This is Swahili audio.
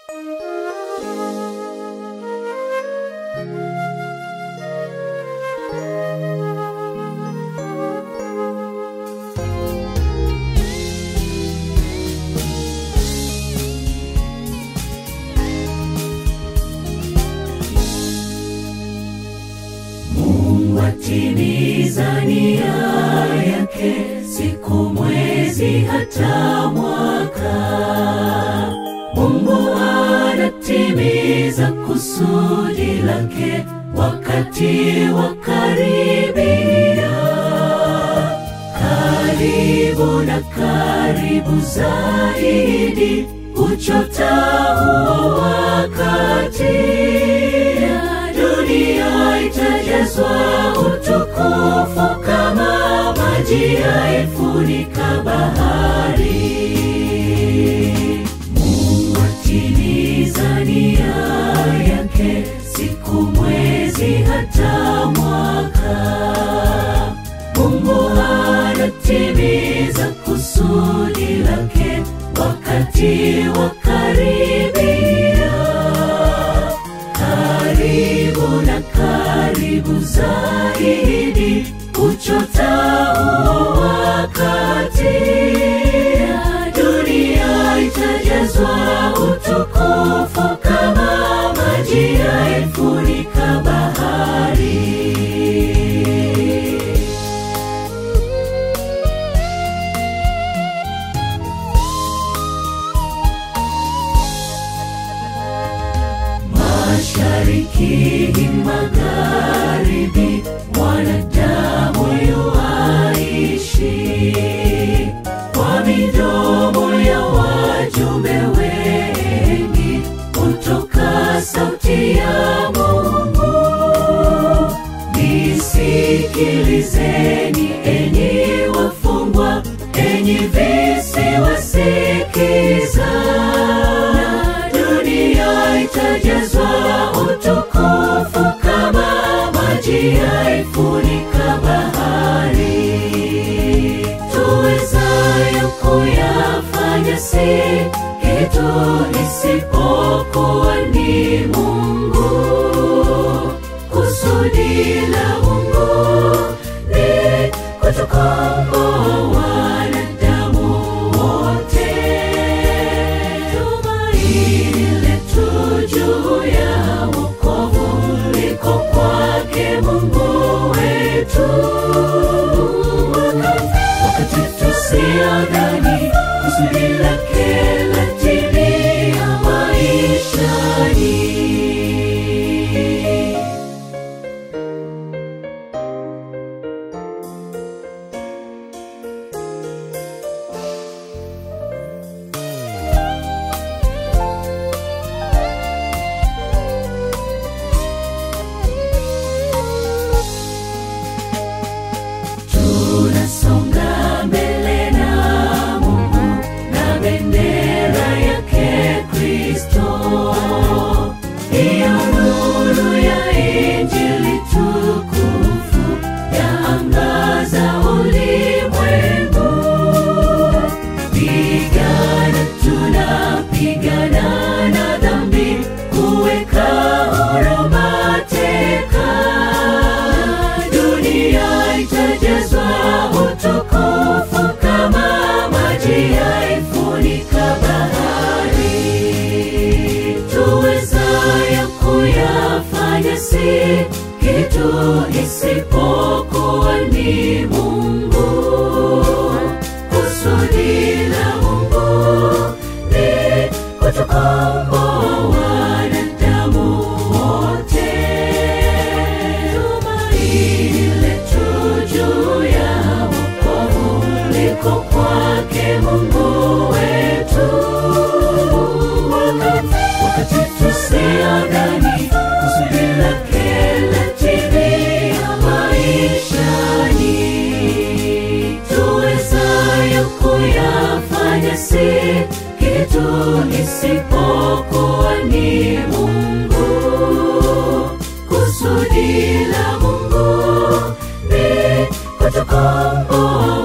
watimiza nia yake siku, mwezi, hata mwaka. Mungu anatimiza kusudi lake wakati wa karibia, karibu na karibu zaidi, uchota huo wakati dunia itajazwa utukufu kama maji yaifunika bahari. Mungu atimiza nia yake siku, mwezi, hata mwaka. Mungu anatimiza kusudi lake wakati wa karibia karibu na karibu zaidi, uchota huo wakati dunia itajazwa utukufu kama maji yaifunika bahari. Mashariki, magharibi, mwanadamu yuaishi kwa midomo ya wajumbe wengi, hutoka sauti ya Mungu. Nisikilizeni enyi wafungwa, enyi visiwasikiza, dunia itajazwa utukufu kama maji yaifunika bahari. Tuwezayo kuyafanya si kitu isipokuwa ni Mungu. Kusudi la Mungu ni kutukomboa wanadamu wote. Tumaini letu juu ya wokovu liko kwake Mungu wetu. Wakati tusiodhani kusudi lake latimia maishani. Tunasonga mbele na Mungu na bendera yake Kristo, hiyo nuru ya Injili tukufu yaangaza ulimwengu. Pigana, tunapigana na dhambi, kuweka huru mateka. Dunia itajazwa utukufu kama maji yaifunika bahari. Tuwezayo kuyafanya si kitu isipokuwa ni Mungu. Kusudi la Mungu ni kutukomboa wanadamu wote. Tumaini letu juu ya wokovu liko kwake Mungu wetu. Wakati tusiodhani kusudi lake latimia maishani, tuwezayo kuyafanya si kitu isipokuwa ni Mungu. Kusudi la Mungu ni kutukomboa